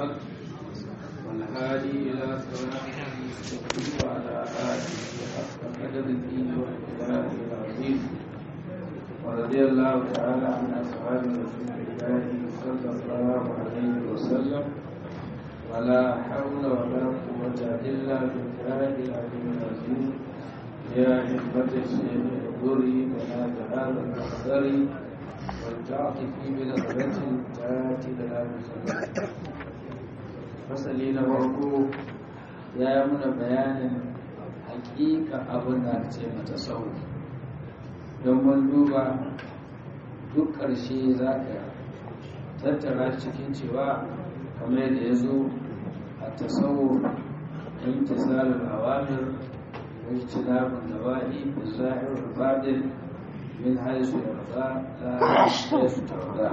بالحق والهادي إلى صراط المستقيم وعلى آله حق قدره وإقداره العظيم ورضي الله تعالى عن أصحاب رسول الله صلى الله عليه وسلم ولا حول ولا قوة إلا بالله العلي العظيم يا حكمة الشيخ احضري ولا هذا المحضر والتعطف بنظرة تاتي لنا بسلام fasali na farko ya yi muna bayanin hakika abin da aka ce mata sau don mun duba duk ƙarshe za ka tattara cikin cewa kamar yadda ya zo a tasawo imtisalul awamir wajtinabun nawahi bizahir fadil min haisu yarda la haisu tarda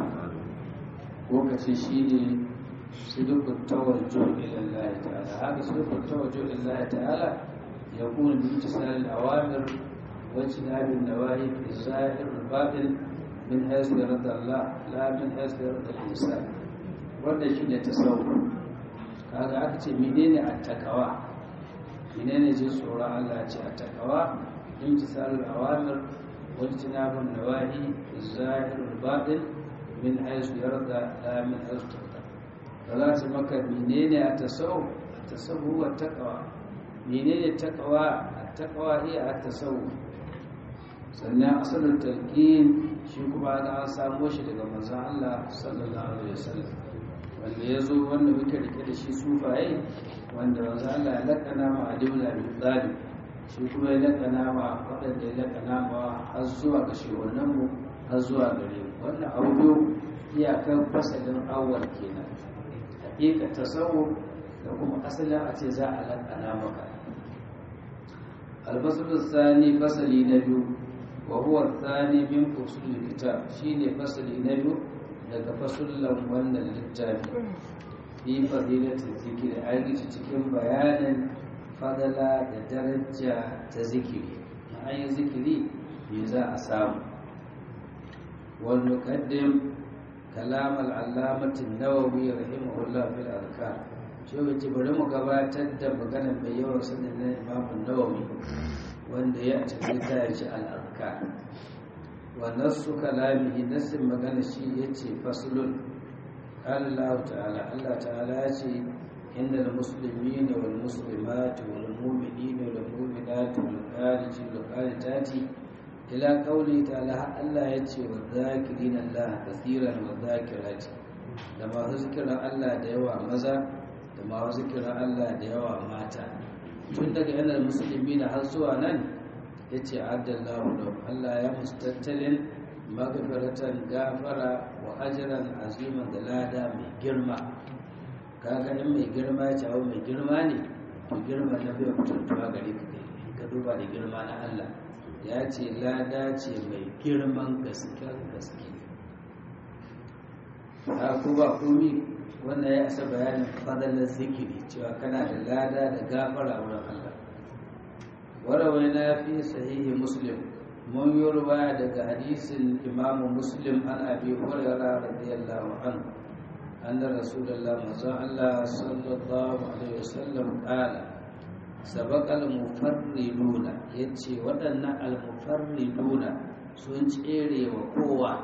ko kace shine صدق التوجه إلى الله تعالى هذا صدق التوجه إلى الله تعالى يكون بامتثال الأوامر واجتناب النواهي في الظاهر والباطن من حيث يرد الله لا من حيث يرد الإنسان wanda shi ne tasawuf kaga aka ce menene attakawa menene jin tsoron Allah ce attakawa imtisalul awamir wajtinabun nawahi zahirul batin min haythu yarda la min haythu da za su maka menene a tasawuf a tasawuf wa taqwa menene taqwa a taqwa iya a tasawuf sannan asalin talqin shi kuma da an samo shi daga manzon Allah sallallahu alaihi wasallam wanda ya zo wanda muke rike da shi sufaye wanda manzon Allah ya lakana ma Ali ibn Abi Talib shi kuma ya lakana ma waɗanda ya lakana ma har zuwa ga shehunan mu har zuwa gare mu wannan audio iyakar fasalin awwal kenan hakika tasawuf da kuma asalin a ce za a lakana maka albasul sani fasali na biyu wa huwa thani min usul kitab shine fasali na biyu daga fasullan wannan littafi fi fadilati zikiri aiki cikin bayanin fadala da daraja ta zikiri na ayin zikiri me za a samu wal muqaddim كلام العلامة النووي رحمه الله في الأذكار شو bari mu gabatar da maganar mai yawan sanin na Imam Nawawi wanda ya ci ta ci al-azkar wa nasu kalamihi nasin magana shi yace faslun Allah ta'ala Allah ta'ala ya ce inna al-muslimin wal muslimat wal mu'minin wal mu'minat wal qanitin wal qanitati ila kauli ta'ala Allah ya ce wa zakirin Allah kasiran wa zakirati da masu zikiran Allah da yawa maza da masu zikiran Allah da yawa mata tun daga yanar musulmi na har zuwa nan ya ce addallahu da Allah ya mustattalin magafiratan gafara wa ajiran aziman da lada mai girma kaga in mai girma ya ce abu mai girma ne to girma na bai mutuntuwa gare ka ka duba da girma na Allah ya ce lada ce mai girman gasken gaske ta ba komi wannan ya isa bayanin fadalar zikiri cewa kana da lada da gafara wurin Allah warawai na fi sahihi muslim mun yi ruwa daga hadisin imamu muslim an abi hurera radiyallahu anhu anna rasulullah manzon Allah sallallahu alaihi wasallam qala sabakal mufarriduna yace waɗannan almufarriduna sun tsere wa kowa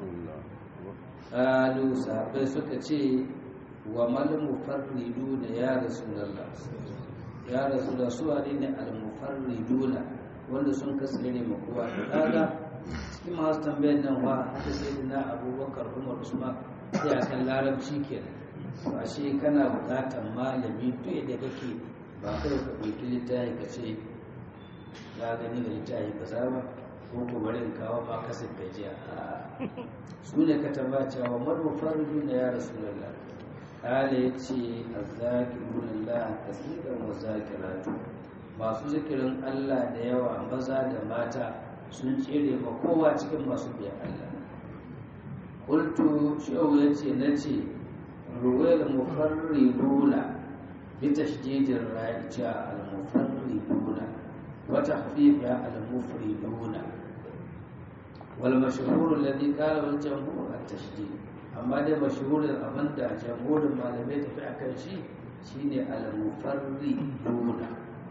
qalu sahabbai suka ce wa mal mufarriduna ya rasulullah ya rasulullah su ne almufarriduna wanda sun kasance ma kowa kaga cikin masu tambayar nan wa haka sai na abubakar umar usman sai a kan larabci kenan ba shi kana buƙatar malami duk da kake ba kai ka ɗauki littafi ka ce ya gani da littafi ka saba ko ko bari in kawo ma kasar gajiya su ne ka tamba cewa madu farju na ya rasulullah kala ya ce azzakirun Allah kasiran wa zakiratu masu zikirin Allah da yawa maza da mata sun tsere ma kowa cikin masu biyan Allah kultu shehu ya ce na ce ruwayar mufarriduna بتشديد الراء جاء المفردون وتخفيفها المفردون والمشهور الذي قاله الجمهور التشديد amma dai mashhurin abin da jamhurin malamai tafi a kan shi shine al-mufarri duna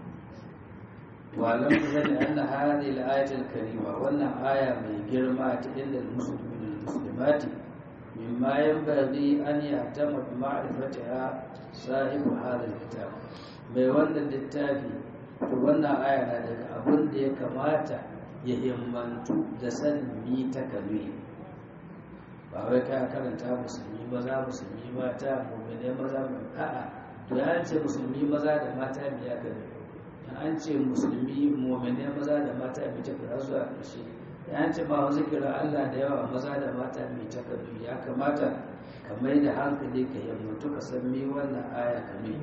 walam zani anna hadhihi al-ayat al-karima wannan aya mai girma ta inda muslimin muslimati mimma yanbaghi an yahtama bi ma'rifatiha sahibu hadha al-kitab mai wannan littafi to wannan aya na daga abin da ya kamata ya himmantu da sanin mi ta kalmi ba wai ka karanta musulmi maza musulmi mata mummune maza a'a to ya ce musulmi maza da mata biya kalmi an ce musulmi mummune maza da mata mai ta kira zuwa ƙarshe ya ce ma wasu kira Allah da yawa maza da mata mai ta kalmi ya kamata ka mai da hankali ka himmantu ka san mi wannan aya kalmi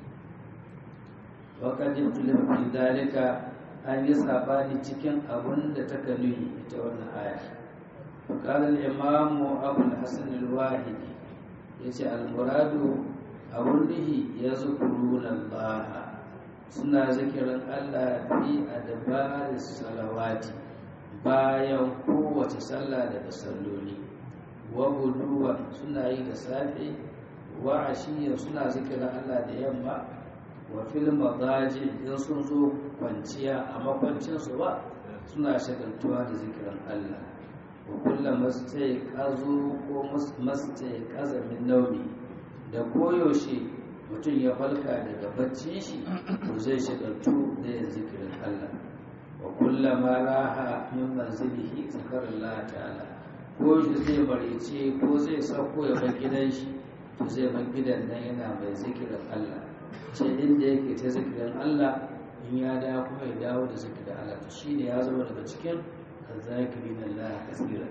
wakar yin tulin fi dalika an yi sabani cikin abun da ta kanuyi ita wannan aya فقال الإمام أبو الحسن الواحدي يجي المراد أوله يذكرون الله suna zikirin Allah fi adbar salawati bayan kowace sallah daga salloli wa guduwa suna yi da safe wa ashiya suna zikirin Allah da yamma wa fil madaji in sun zo kwanciya a makwancinsu ba suna shagaltuwa da zikirin Allah wa kulla mastai kazo ko mastai kaza min naumi da koyaushe mutum ya falka daga bacci shi to zai shagaltu da yin zikirin Allah wa kulla ma raha min manzilihi zikrullah ta'ala ko shi zai marice ko zai sauko ya bar gidan shi to zai bar gidan nan yana mai zikirin Allah ce inda yake ta zikirin Allah in ya dawo kuma ya dawo da zikirin Allah to shine ya zama daga cikin الذاكرين الله كثيرا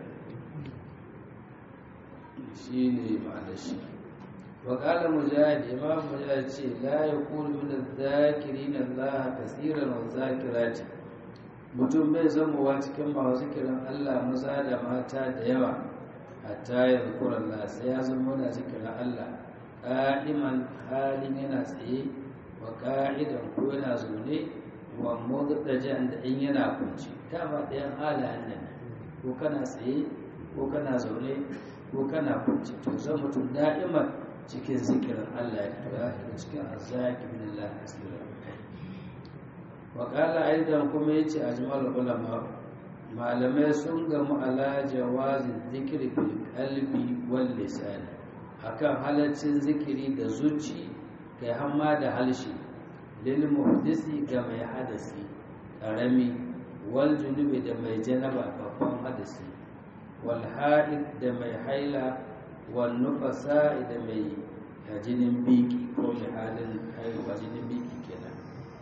شيني معنى الشيء وقال مجاهد إمام مجاهد شيء لا يقول من الذاكرين الله كثيرا والذاكرات mutum bai zamowa cikin masu zikirin Allah maza da mata da yawa hatta ya zukura Allah sai ya zama na zikirin Allah ƙa'iman halin yana tsaye wa ƙa'idan ko yana zaune wa muddajan da in yana kunci dama ɗayan halayen nan ko kana tsaye ko kana zaune ko kana kunci to zan mutum da'iman cikin zikirin Allah ya tura daga cikin azzaki min Allah kasira wa qala aidan kuma yace ajmal ulama malamai sun gamu ala jawazin zikri bil qalbi wal lisan akan halaccin zikiri da zuci kai hamma da halshi lil muhdisi ga mai hadasi karami wal junubi da mai janaba babban hadasi wal ha'id da mai haila wal nufasa da mai jinin biki ko mai halin haihuwa jinin biki kenan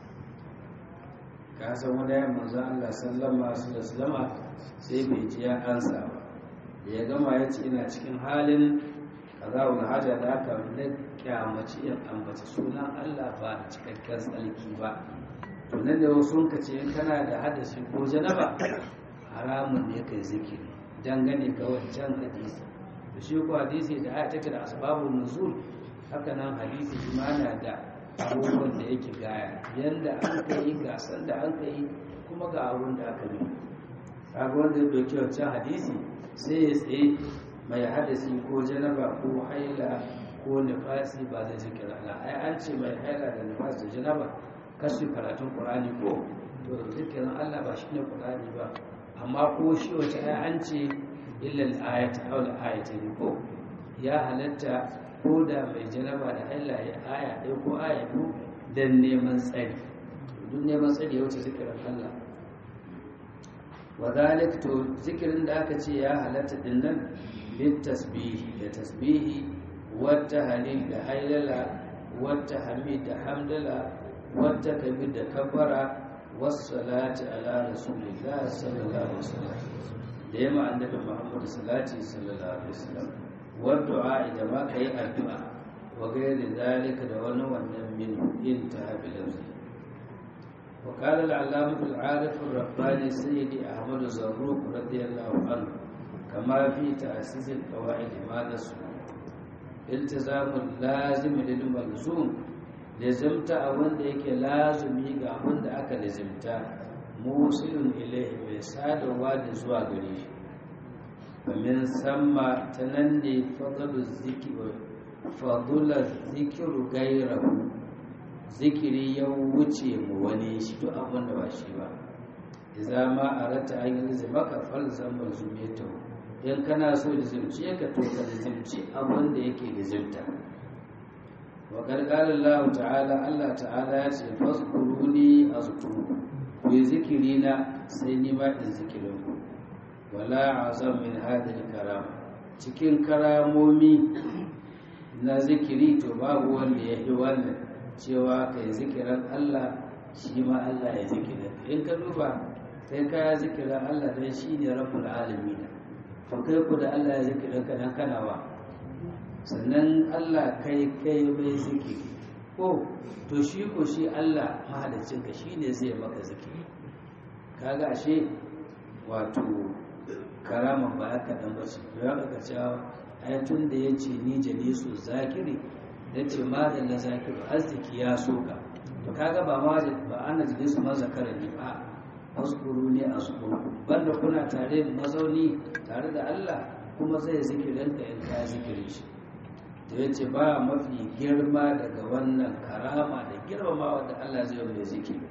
ka san wani ya manzo Allah sallama su da sallama sai bai ji ya ansa ba da ya gama ya ce ina cikin halin kazawul haja da aka na kyamaci in ambaci sunan Allah ba da cikakken tsalki ba to nan da wasu ka ce in kana da hadasi ko janaba haramun ne kai zikiri dangane ga wancan hadisi to shi ko hadisi da aya take da asbabun nuzul haka nan hadisi imana da abubuwan da yake gaya yanda an kai gasan da an kai kuma ga abun da aka yi kaga wanda ya dauki wancan hadisi sai ya tsaye mai hadasi ko janaba ko haila ko nifasi ba zai zikira Allah ai an ce mai haila da nifas da janaba kasu karatun Qur'ani ko to zikirin Allah ba shine Qur'ani ba amma ko shi wace ai an ce illa al-ayat aw al-ayatayn ko ya halatta ko da mai janaba da haila ya aya ɗaya ko aya biyu dan neman tsari duk neman tsari ya wuce zikirin Allah wa zalik to zikirin da aka ce ya halatta din nan بالتسبيح لتسبيح والتهليل لهيللة والتحميد حمدلة والتكبير كبرة والصلاة على رسول الله صلى الله عليه وسلم ديما عندك محمد صلاة صلى الله عليه وسلم والدعاء إذا ما كي الدعاء وغير ذلك دون ونم منه انتهى بلفظه وقال العلامة العارف الرباني سيدي أحمد زروق رضي الله عنه كما في تأسيس القواعد ما نسوا التزام اللازم للملزوم لزمت أبن ديك لازم يقع أبن دعك لزمت موصل إليه بساد واد زوا قريش famin samma ta nan ne fadalu zikiru fadula zikiru gairahu zikiri ya wuce mu wani shi duk abin da ba shi ba idza ma arata an yi maka falzam malzumiyatu in kana so da zimci ka to ka zimci abin da yake da zimta wa qala Allah ta'ala Allah ta'ala ya ce fazkuruni azkuru ku yi zikiri na sai ni ma in zikirin ku wala azam min hadhihi karam cikin karamomi na zikiri to babu wanda ya yi wannan cewa kai zikiran Allah shi ma Allah ya zikira in ka duba kai kaya zikiran Allah dan shi ne rabbul alamin to kai ku da Allah ya zikira ka dan kana wa sannan Allah kai kai bai zikiri ko to shi ko shi Allah mahalicin ka shine zai maka zikiri kaga ashe wato karama ba ka dan bace ya ka cewa ayatun da yace ni jalisu zakiri yace ma da na zakiru arziki ya soka to kaga ba ma ba ana jalisu ma zakara ne ba azkuru ne azkuru banda kuna tare mazauni tare da Allah kuma zai zikirin ka in ka zikirin shi da ya ce ba mafi girma daga wannan karama da girmamawa da Allah zai mai zikiri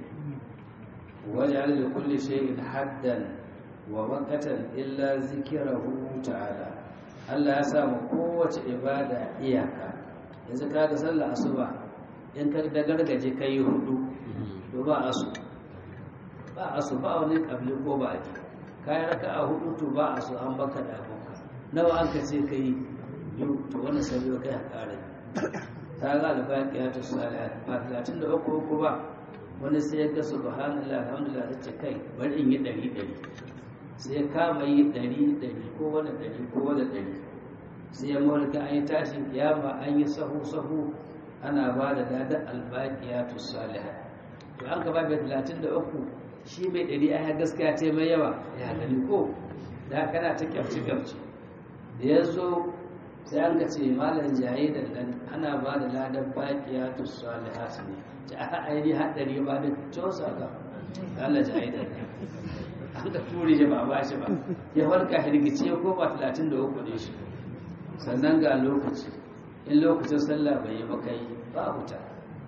wajen da kulle shayin haddan wa wakatan illa zikirahu ta'ala Allah ya samu kowace ibada iyaka yanzu ka ga sallah asuba in ka da gargaje kai hudu to ba asu ba asu ba wani kabli ko ba ji kai raka a hudu to ba asu an baka da abokan nawa an ka ce kai biyu to wannan sabi kai a kare ta ga albaki ya ta salihat ba talatin da uku uku ba wani sai ya ga subhanallah alhamdulillah ta ce kai bari in yi ɗari ɗari sai ya kama yi ɗari ɗari ko wani ɗari ko wani ɗari sai ya mulka an yi tashin kiyama an yi sahu sahu ana ba da ladar albaki ya ta salihat to an ka ba mai talatin da uku shi mai ɗari a gaskiya ta mai yawa ya gani ko da kana ta kyamci kyamci da ya zo sai an ka ce malam jaye da nan ana ba da ladan bakiya to salihat ne ta aka aini haddari ba da cosa ga Allah jaye da nan an ka ture shi ba ba shi ba ya farka hirgice ko ba 33 ne shi sannan ga lokaci in lokacin sallah bai yi maka yi babu ta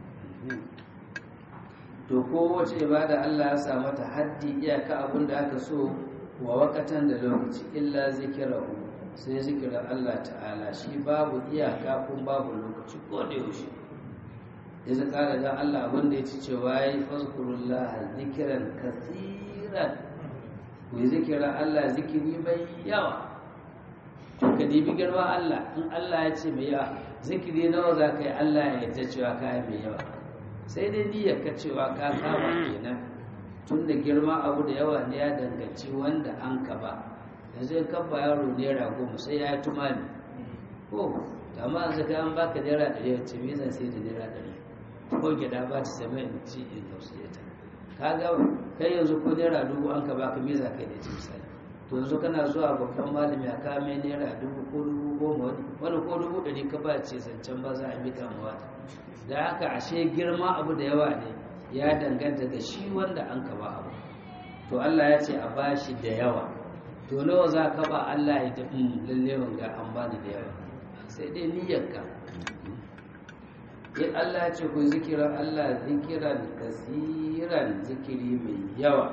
to kowace ibada Allah ya sa mata haddi iyaka abin da aka so wa wakatan da lokaci illa zikirahu sai zikirar Allah ta'ala shi babu iyaka kun babu lokaci ko da yaushe ya zaka da Allah abinda ya ci cewa ya yi fazkurullah zikiran kasiran ku yi zikirar Allah zikiri mai yawa to ka dibi girma Allah in Allah ya ce mai yawa zikiri nawa za ka yi Allah ya yarda cewa ka yi mai yawa sai dai niyyar ka cewa ka kama kenan tun da girma abu da yawa ne ya danganci wanda an ka ba yanzu in kan ba yaro naira goma sai ya yi tumani ko amma yanzu ka an baka naira ɗari wacce me zan sai da naira ɗari ko gida ba ta sami in ci in gausu ta ka ga kai yanzu ko naira dubu an ka baka me za ka yi da ci misali to yanzu kana zuwa babban malami a kame naira dubu ko dubu goma wani ko dubu ɗari ka ba ce zancen ba za a mika mawa da haka ashe girma abu da yawa ne ya danganta da shi wanda an ka ba abu to Allah ya ce a bashi da yawa to nawa za ka ba Allah ya tafi lalle wanga an bani da yawa sai dai niyyarka in Allah ya ce ku zikira Allah zikiran kasiran zikiri mai yawa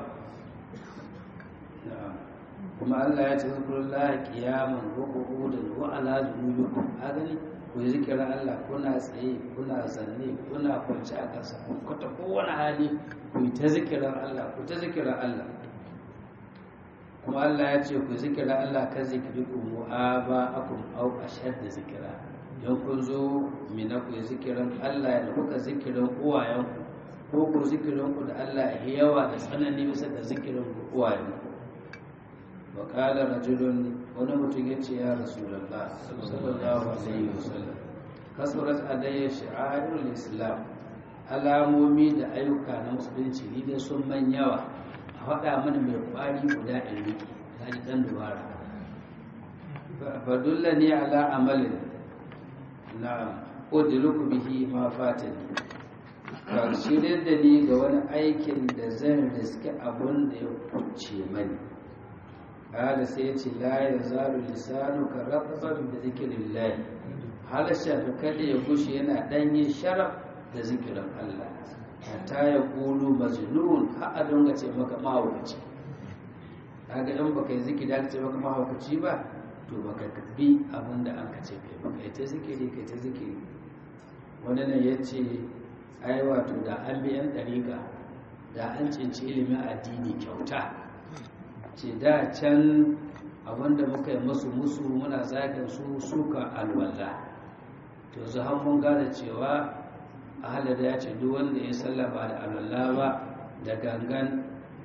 kuma Allah ya ce zikrullah qiyaman wa qu'udan wa ala junubikum agani ku zikira Allah kuna tsaye kuna zanne kuna kwance a ƙasa ku ta kowane hali ku ta zikirar Allah ku ta zikirar Allah kuma Allah ya ce ku zikira Allah ka zikiri ku mu'aba akum au ashad da zikira don kun zo mina ku zikiran Allah da kuka zikirin uwayenku ko ku zikirin ku da Allah ya yawa da tsanani bisa da zikirin ku uwayenku wa qala rajulun wani mutum ya ce ya rasulullah sallallahu alaihi wasallam kasurat alayya shi'arul islam alamomi da ayyuka na musulunci ni dai sun man yawa a faɗa mana mai ƙwari guda in riƙe ta ji ɗan dubara fadulla ne ala amalin na ƙuduruku bihi ma fatani ka shirya da ni ga wani aikin da zan riske abun da ya kuce mani kada sai ya ce la ya zalu lisanu ka ratban da zikirin lahi halasha da kada ya gushe yana ɗanye sharaf da zikirin Allah hatta ya kulu majnun har a dinga ce maka mahaukaci kaga in baka yi zikiri aka ce maka mahaukaci ba to baka bi abin da aka ce kai baka yi ta zikiri kai ta zikiri wani nan ya ce ai wato da an bi yan ɗariƙa da an cinci ilimin addini kyauta ce da can abinda muka yi musu musu muna zagin su suka alwala to zu har mun gane cewa ahalar ya ce duk wanda ya salla ba da alwala ba da gangan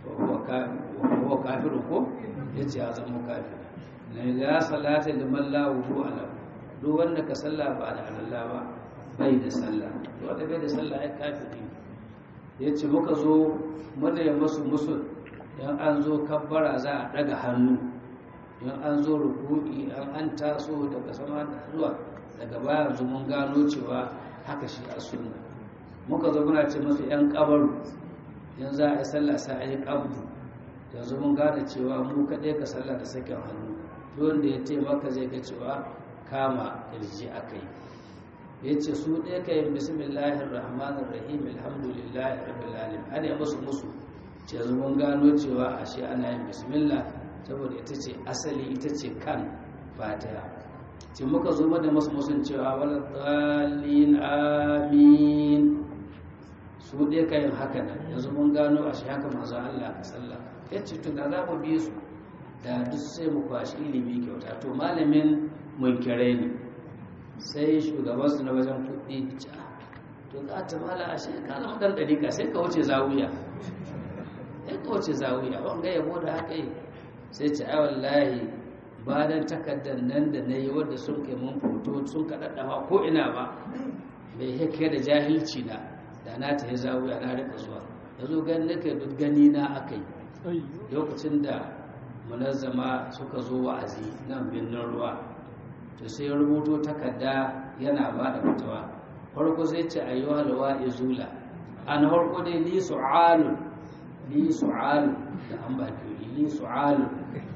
wa kafiru ko ya ce ya zama kafir na ya salata da malla wudu ala duk wanda ka salla ba da alwala ba bai da salla to wanda bai da salla ya kafiri ya ce muka zo mana ya musu musul yan an zo kabbara za a daga hannu yan an zo ruku'i an an taso daga sama da zuwa daga baya yanzu mun gano cewa haka shi a sunna muka zo muna ce masu yan kabaru yan za a yi sallah sai a yi kabdu yanzu mun gane cewa mu kaɗai ka sallah da sakin hannu wanda ya taimaka zai ga cewa kama kirji aka yi ya ce su ɗaya ka yi bismillahir rahmanir rahim alhamdulillahi rabbil alamin ana yi musu musu ce yanzu mun gano cewa ashe ana yin bismillah saboda ita ce asali ita ce kan fatiha ce muka zo da masu musun cewa wala dalin amin su ɗaya ka yin haka nan yanzu mun gano ashe haka manzo Allah ka sallah ya ce to da za mu bi su da duk sai mu kwashi ilimi kyauta to malamin mun kire ne sai shugabansu na wajen kuɗi to ka ta mala ashe ka zama ɗan ɗarika sai ka wuce zawuya sai ka wuce zawuya wanga yabo da haka yi sai ce ai wallahi ba dan takardar nan da na yi wadda sun kai mun foto sun ka ɗaɗɗawa ko ina ba bai hake da jahilci na da na ta yi zawuya na rika zuwa yanzu gani nake duk gani na aka yi lokacin da munazzama suka zo wa'azi nan birnin ruwa to sai ya rubuto takarda yana ba da fitawa farko sai ce a yi halwa izula an farko dai li su'alu li su'alu da an ba ke li su'alu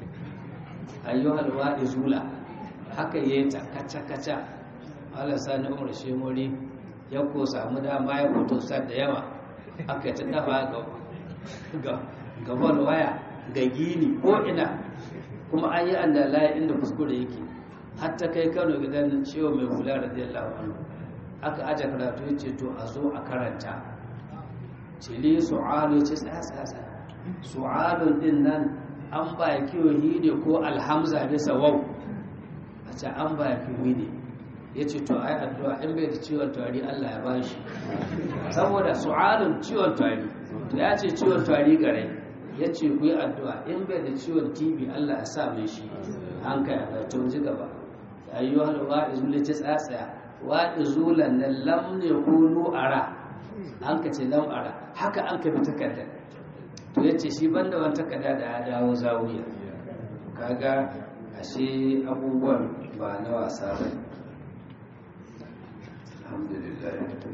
a yi halwa izula haka yi ta kaca kaca ala sani umar shemori ya ko samu dama ya fito sa da yawa aka ta dafa ga gaban waya ga gini ko ina kuma an yi an da layi inda kuskure yake hatta kai kano gidan ciwo mai hula radiyallahu anhu aka aje karatu ya ce to a zo a karanta cili su'alu ce tsaya tsaya tsaya su'alun din nan an ba kiwo ne ko alhamza bisa wau a ce an ba kiwo ne ya ce to ai addu'a in bai da ciwon tari Allah ya bashi saboda su'alun ciwon tari to ya ce ciwon tari gare ya ce ku yi addu'a in bai da ciwon tv Allah ya sa mai shi an kai a to ji gaba ayyuhal wa'izul ta tsatsaya wa'izulan nan lam ne kunu ara an ka ce lam ara haka an ka bi takarda to ya ce shi banda wani takarda da ya dawo zawiya kaga ashe abubuwan ba na wasa ba alhamdulillah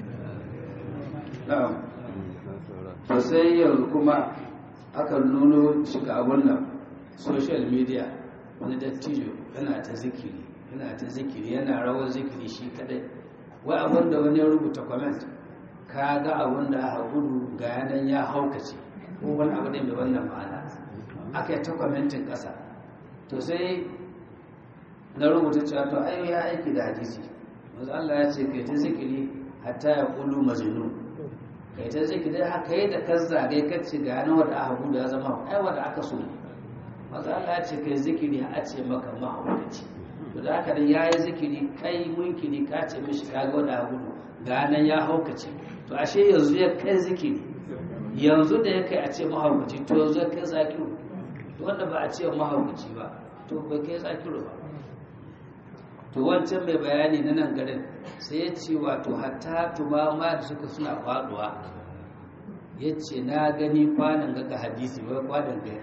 na'am to sai yanzu kuma aka nuno shiga abun nan social media wani dattijo yana ta zikiri yana ta zikiri yana rawar zikiri shi kadai wai abin da wani ya rubuta comment ka ga abin da aka gudu ga yanan ya haukace ko wani abu ne mai wannan ma'ana aka yi ta commentin ƙasa to sai na rubuta cewa to ai ya aiki da hadisi wanzu Allah ya ce kai ta zikiri hatta ya kulu majnun kai ta zikiri haka yi da kazza dai kace ga yanan wanda aka gudu ya zama ai wanda aka so ne wanzu Allah ya ce kai zikiri a ce maka mahaukaci to da haka ya yi zikiri kai munkiri ka ce mishi ka ga wanda gudu ga nan ya haukace to ashe yanzu ya kai zikiri yanzu da ya kai a ce mahaukaci to yanzu ya kai zakiru to wanda ba a ce mahaukaci ba to bai kai zakiru ba to wancan mai bayani na nan garin sai ya ce wato hatta tumama da suka suna faduwa ya ce na gani kwanan ga hadisi wai kwanan ga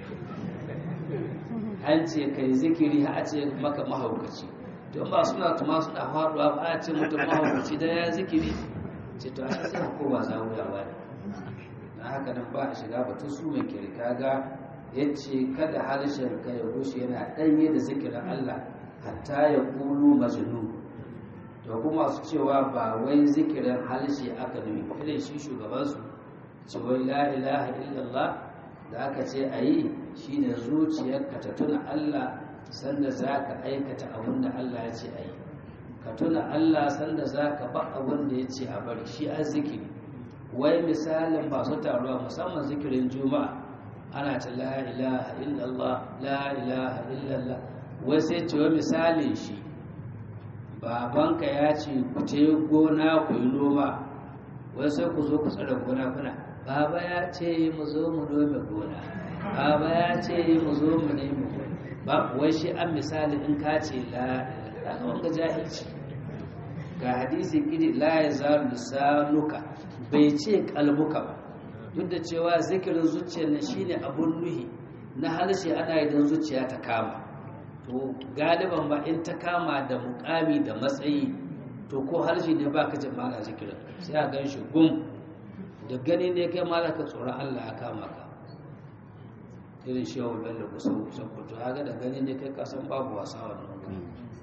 an ce ka yi zikiri a ce maka mahaukaci don ba suna tuma suna faduwa ba a ce mutum mahaukaci da ya zikiri ce to a sai kowa za wuya ba ne na haka nan ba a shiga batun su mai kirka ga ya ce kada harshen ka ya gushe yana ɗanye da zikirin Allah hatta ya kulu majnun to kuma su cewa ba wai zikirin harshe aka nufi irin shi shugabansu ce wai la ilaha illallah da aka ce a yi shi ne zuciyarka ta tuna Allah sanda za ka aikata abin da Allah ya ce a yi ka tuna Allah sanda za ka ba abin da ya ce a bari shi a zikiri wai misalin masu taruwa musamman zikirin juma'a ana ta la ilaha illallah la ilaha illallah wai sai ce wai misalin shi babanka ya ce ku te gona ku yi noma wai sai ku zo ku tsara gona kuna baba ya ce mu zo mu nome gona baba ya ce mu zo mu nemi gona ba wai shi an misali in ka ce la ilaha wanga jahilci ga hadisi kidi la ya zalu lisanuka bai ce kalbuka ba duk da cewa zikirin zuciya na shine abun nuhi na harshe ana yi don zuciya ta kama to galiban ba in ta kama da mukami da matsayi to ko harshe ne ba ka jin mana zikirin sai a gan shi gum da gani ne kai ma ka tsoron Allah ya kama ka irin shi yawon bello kusa kusa kuto haga da gani ne kai kasan babu wasa wannan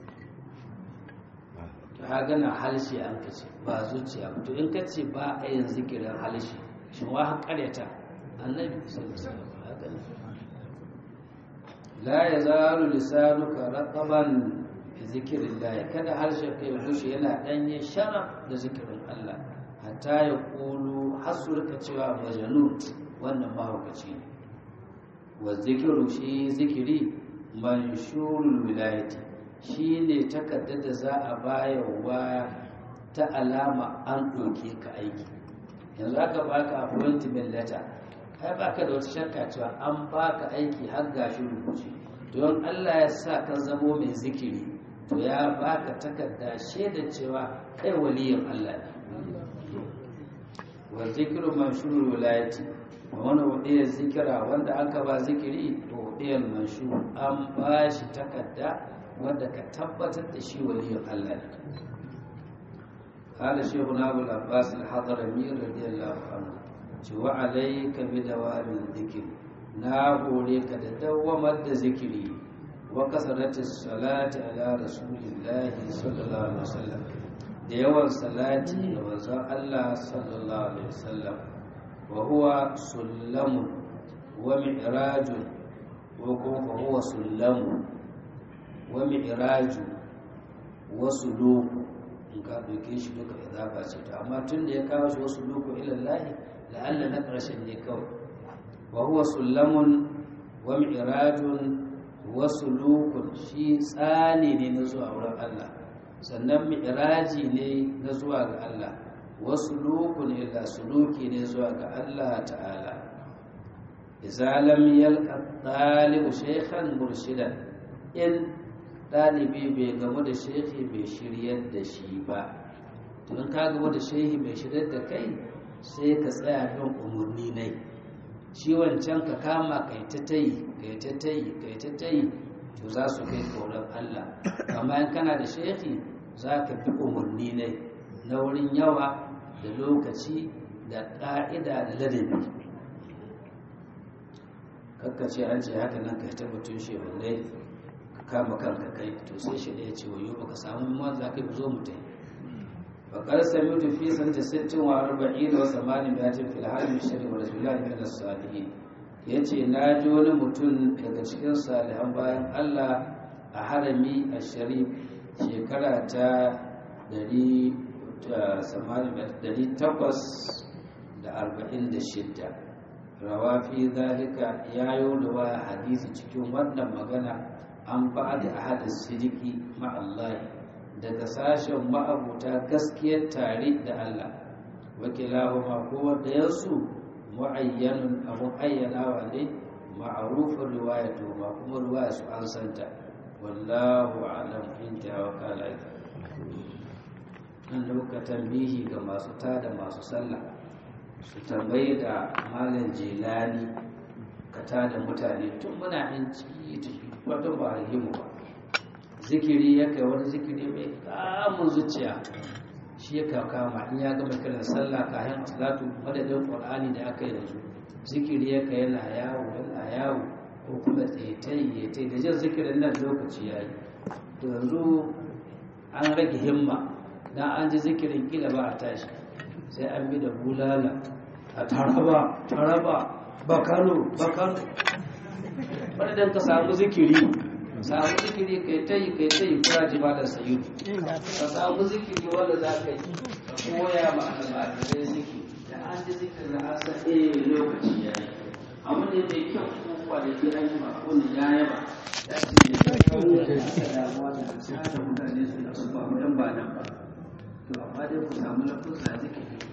to haga na harshe an ka ce ba zuciya to in ka ce ba a yin zikirin harshe shi wa har karyata annabi sallallahu alaihi wasallam la yazalu lisanuka raqaban bi zikrillah kada harshen kai gushe yana danye sharaf da zikirin Allah hatta ya kulu hasurka cewa majnun wannan mahaukaci ne wa zikiru shi zikiri manshurul wilayati shi ne takardar da za a bayarwa ta alama an ɗauke ka aiki yanzu aka baka appointment letter kai baka da wata shakka cewa an baka aiki har gashi rubuce don Allah ya sa ka zamo mai zikiri to ya baka takarda shaida cewa kai waliyin Allah ne wa zikiru manshurul wilayati wani wadiyar zikira wanda aka ba zikiri to wadiyar manshu an ba shi takarda wanda ka tabbatar da shi waliyin Allah ne قال شيخنا ابو العباس الحضرمي رضي الله عنه cewa alaika bi dawamin dhikr na hore ka da dawamar da zikiri wa kasarati salati ala rasulillahi sallallahu alaihi wasallam da yawan salati ga manzon Allah sallallahu alaihi wasallam wa huwa sullamun wa mi'rajun wa kuma huwa sullamun wa mi'raju wa suluku in ka ɗauke shi duka idafa ce to amma tun da ya kawo shi wasu luku ilallahi la'alla na ƙarshen ne kawai wa huwa sullamun wa mi'rajun wa sulukun shi tsani ne na zuwa wurin Allah sannan mi'raji ne na zuwa ga Allah wa sulukun ila suluki ne zuwa ga Allah ta'ala idza lam yalqa talibu shaykhan murshidan in ɗalibi bai gamu da shehi bai shiryar da shi ba tun ka gamu da shehi bai shiryar da kai sai ka tsaya bin umarni nai shi wancan ka kama kai ta tayi kai ta tayi kai ta tayi to za su kai koran Allah amma in kana da shehi za ka bi umarni nai na wurin yawa da lokaci da ƙa'ida da ladabi kakkace an ce haka nan kai ta mutum shehunai kama kanka kai to sai shi ya ce wayo baka samu man za ka zo mu tai fa qad sami'tu fi sanata 60 wa 40 wa 80 fil halim shari wa rasulullahi min as-salihin yace na ji wani mutum daga cikin salihan bayan Allah a harami a sharif shekara ta 846 rawa fi zalika yayo da hadisi cikin wannan magana an ba da ahadin sidiki ma'allahi daga sashen ma'abuta gaskiyar tare da Allah wakilahu ma kowanne yansu mu'ayyanun abun ayyanawa ne ma'arufin riwaya to ma kuma riwaya su an santa wallahu alam inta wa kala nan dauka tambihi ga masu tada masu sallah su tambayi da malam jelani ka tada mutane tun muna in ci wata ba a yi mu ba zikiri ya kai wani zikiri mai kamun zuciya shi ya kama in ya gama kiran sallah kayan salatu madadin qur'ani da aka yi da su zikiri ya kai yana yawo yana yawo ko kuma tsaye ta da jin zikirin nan lokaci ya yi to yanzu an rage himma dan an ji zikirin kila ba a tashi sai an bi da bulala a taraba taraba bakano bakano wadda ka samu zikiri samu zikiri kai ta yi kai ta yi kura ji ba da sayu ka samu zikiri wanda za ka yi koya ma almajirai zikiri da an ji zikiri da asa eh lokaci ya yi abu ne mai kyau ko kwanaki an yi ma wani ya yaba ya ce ne da kawo da aka damuwa da sa da mutane su da su ba mu dan ba nan ba to amma dai ku samu lafusa zikiri